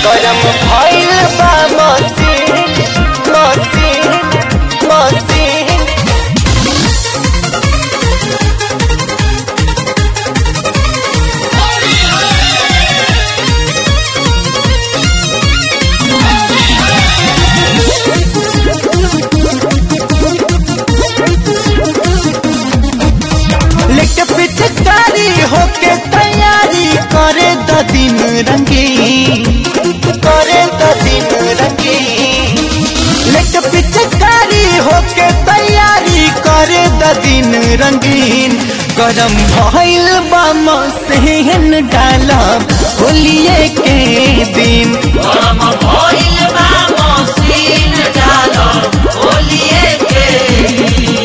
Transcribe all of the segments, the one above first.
गरम भइल बा मसीन मसीन मसीन लेके पिचकारी होके तैयारी करे द दिन रंगीन करे द दिन रंगीन लेके पिचकारी होके तैयारी करे द दिन रंगीन गरम भइल बा मसीन डालब होलिए के दिन गरम भइल बा मसीन डालो होलिए के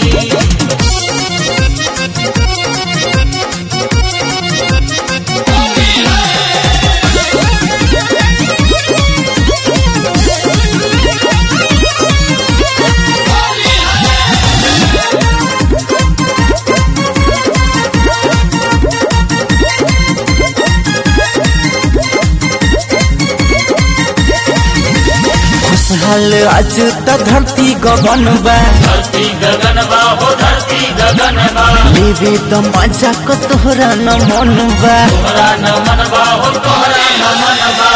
खुशहाल आज त धरती गगन बा धरती गगन बा हो धरती गगन बा लेवे त मजा को तोहरा न मन बा तोहरा न मन बा हो तोहरा न मन बा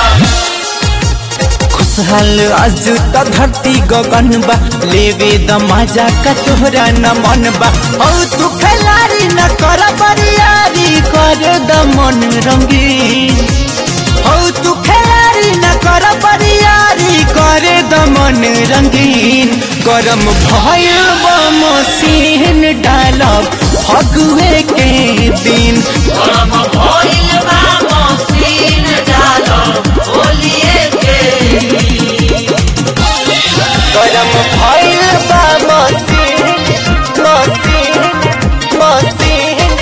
खुशहाल आज त धरती गगन बा लेवे द मजा का तोहरा न मन बा औ तू खिलाड़ी न कर बरियारी कर द मन रंगीन औ तू खिलाड़ी न कर बरियारी कर द मन रंगीन गरम भइल बा मसीन डालब फगुए के दिन गरम भइल बा मसीन डालो होलिए के गरम भइल बा मसीन मसीन मसीन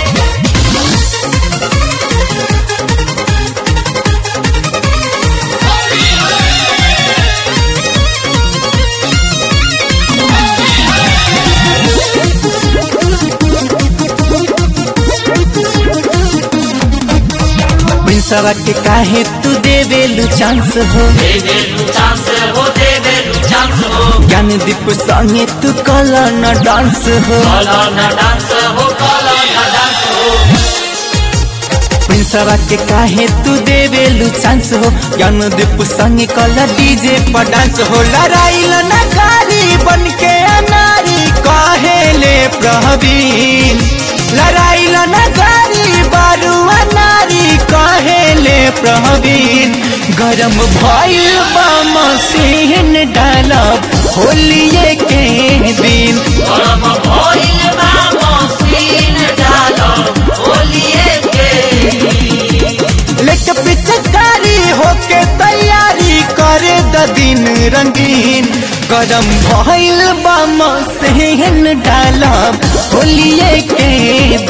प्रिंसवा के काहे तू देवेलु चांस हो दे दे लू चांस हो दे दे लू चांस हो ज्ञान दीप संगे तू कला न डांस हो काला न डांस हो काला न डांस हो प्रिंसवा के काहे तू देवेलु चांस हो ज्ञान दीप संगे कला डीजे पर डांस हो लड़ाई न कारी बन के अनारी काहे ले प्रवीण लड़ाई न कारी बारू अनारी काहे ले प्रवीण गरम भइल बा मसीन डालब होलिए के दिन गरम भइल बा मसीन डालो होलिए के लेके पिचकारी होके तैयारी करे द दिन रंगीन गरम भइल बा मसीन डालब होलिए के